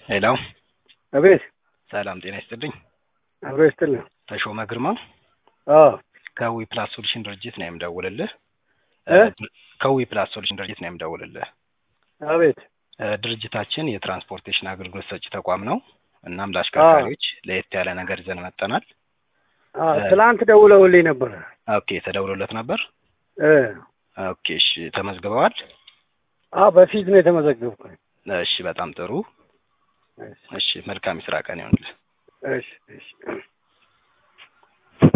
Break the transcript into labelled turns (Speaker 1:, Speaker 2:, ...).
Speaker 1: ሄሎ
Speaker 2: አቤት
Speaker 1: ሰላም ጤና ይስጥልኝ።
Speaker 2: አብሮ ይስጥልኝ።
Speaker 1: ተሾመ ግርማ
Speaker 2: አዎ
Speaker 1: ከዊ ፕላስ ሶሉሽን ድርጅት ነው የምደውልልህ።
Speaker 2: እ?
Speaker 1: ከዊ ፕላስ ሶሉሽን ድርጅት ነው የምደውልልህ።
Speaker 2: አቤት
Speaker 1: እ፣ ድርጅታችን የትራንስፖርቴሽን አገልግሎት ሰጪ ተቋም ነው። እናም ለአሽከርካሪዎች ለየት ያለ ነገር ይዘን መጠናል።
Speaker 2: አ ትላንት ደውለውልኝ ነበር።
Speaker 1: ኦኬ ተደውሎለት ነበር።
Speaker 2: እ
Speaker 1: ኦኬ እሺ ተመዝግበዋል።
Speaker 2: አ በፊት ነው የተመዘገብኩት።
Speaker 1: እሺ በጣም ጥሩ።
Speaker 2: እሺ
Speaker 1: እሺ መልካም የስራ ቀን ይሆንልህ።
Speaker 2: እሺ እሺ